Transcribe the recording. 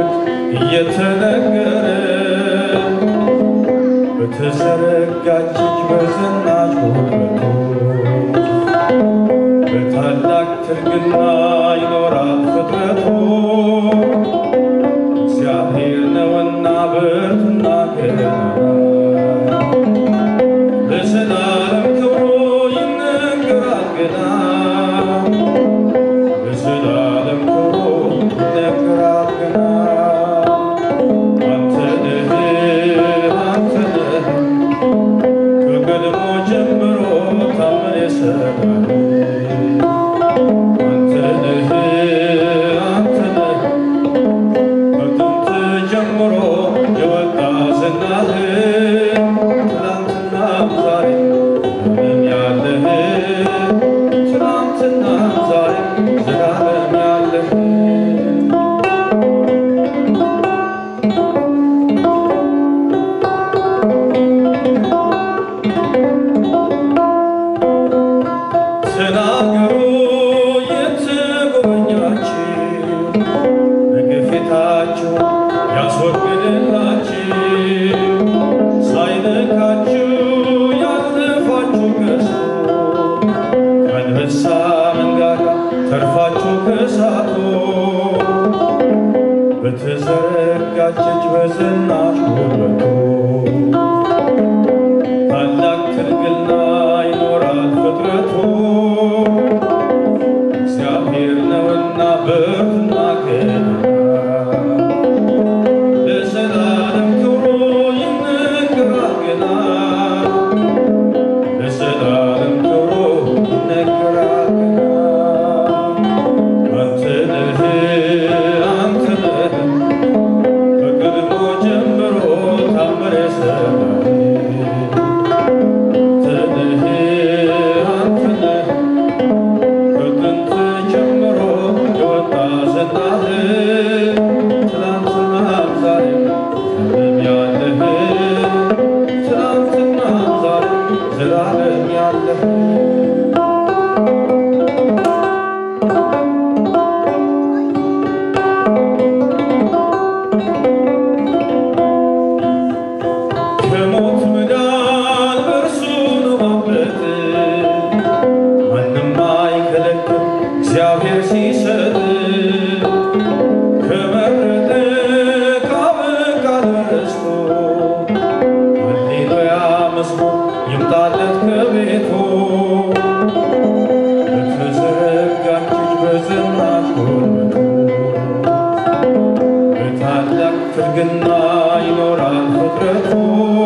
እየተነገረ በተዘረጋች እጅ በዝናሽ ጉልበቱ በታላቅ ትርግና ይኖራል ፍጥረቱ እግዚአብሔር ነውና ብርቱና ገናና ለዘላለም ክብሩ ይነገራል ገና ለዘላለም ክብሩ ይነገራል ገና አንተ ነህ አንተ ነህ ከቀድሞ ጀምሮ ታምር የሰራህ አንተ ነህ አንተ ነህ ከጥንት ጀምሮ የወጣ ዝናህ ትናንትና ዛሬ ምንም ያለህ ትናንትና ዛሬ ዘላለም ያለህ ተናገሩ የተጎበኛችሁ በግፊታችሁ ያስወግድላችሁ ሳይነካችሁ ያለፋችሁ ገዝቶ ከአንበሳ መንጋጋ ተርፋችሁ ከሳቱ በተዘረጋች እጅ በዝናሽ ጉልበቱ ታላቅ ትርግና ይኖራል ፍጥረቱ እግዚአብሔር ነውና ብርቱና ገናና ለዘላለም ክብሩ ይነገራል ገና ለዘላለም ክብሩ ይነገራል ገና አንተ ነህ አንተ ነህ ከቀድሞ ጀምሮ ታምር የሰራህ አንተ ነህ አንተ ነህ ከጥንት ጀምሮ የወጣ ዝናህ ትናንትና ዛሬ ዘላለም ያለህ ትናንትና ዛሬ ዘላለም ያለህ ከሞት መዳን በእርሱ ነው ማምለጥ ማንም አይከለክል እግዚአብሔር ሲሰጥ ከመረጠ ካበቃ ደረስቶ ሃሌሉያ መዝሙር ይምጣለት ከቤቱ በተዘረጋች እጅ በዝናሽ ጉልበቱ በታላቅ ትርግና ይኖራል ፍጥረቱ